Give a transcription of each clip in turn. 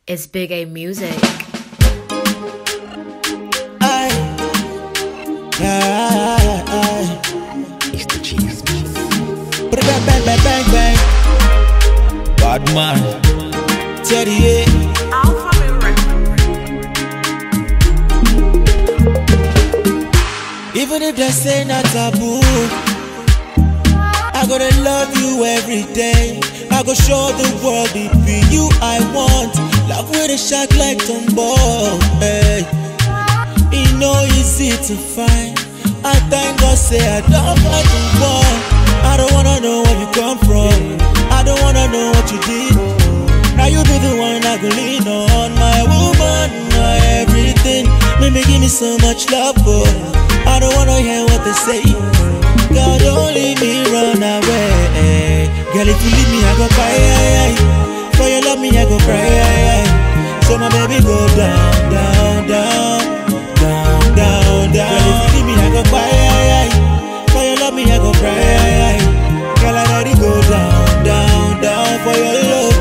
It's Big A Music. Aye. Aye, aye. It's the cheese. Bang, bang, bang, bang, bang. Bad man. Teddy, yeah. Even if they say not taboo, I gotta love you every day. I go show the world it be you I want. Love with a shot like Tombow. Hey. It no easy to find. I thank God say I don't fight the war. I don't wanna know where you come from. I don't wanna know what you did. Now you be the one I go lean on. My woman, my everything. Maybe give me so much love, but I don't wanna hear what they say. God, don't leave me run away. Girl, if you leave me, I go cry. For your love, me, I go cry. So my baby go down, down, down, down, down, down. Girl, if you leave me, I go cry. For your love, me, I go cry. Girl, I gotta go down, down, down for your love.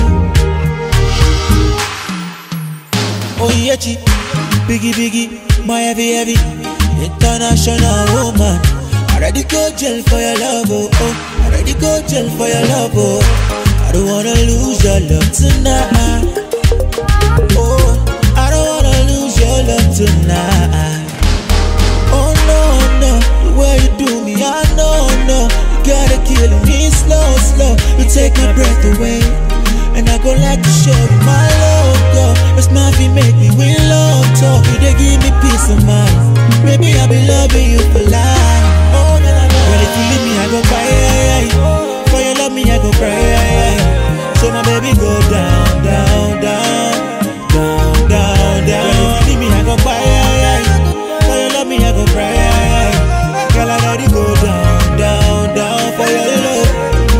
Oh yeah, chi, biggie, biggie, my heavy, heavy, international woman. Already go jail for your love, oh, oh. Already go jail for your love, oh. I don't wanna lose your love tonight. Oh, I don't wanna lose your love tonight. Oh no, no, the way you do me, I know, no. You gotta kill me slow, slow. You take my breath away. And I go like to show you my love, girl. It's my feet make me win love talk. You they give me peace of mind. Maybe I'll be loving you for life. Oh, na, na, na. Girl, if you leave me, I go cry. For your love, me, I go cry. So my baby go down, down, down, down, down, down. Girl, if you leave me, I go cry. For your love, me, I go cry. Girl, I gotta go down, down, down for your love.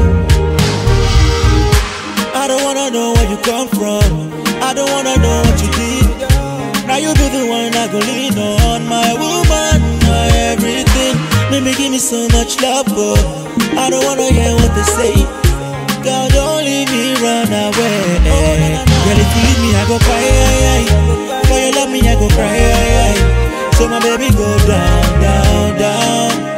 I don't wanna know where you come from. I don't wanna know what you did. Now you be the one I go lean on. My woman, my everything. Maybe give me so much love, but I don't wanna hear what they say. God, don't leave me run away. Girl, if you leave me, I go cry. For your love, me, I go cry. So my baby go down, down, down.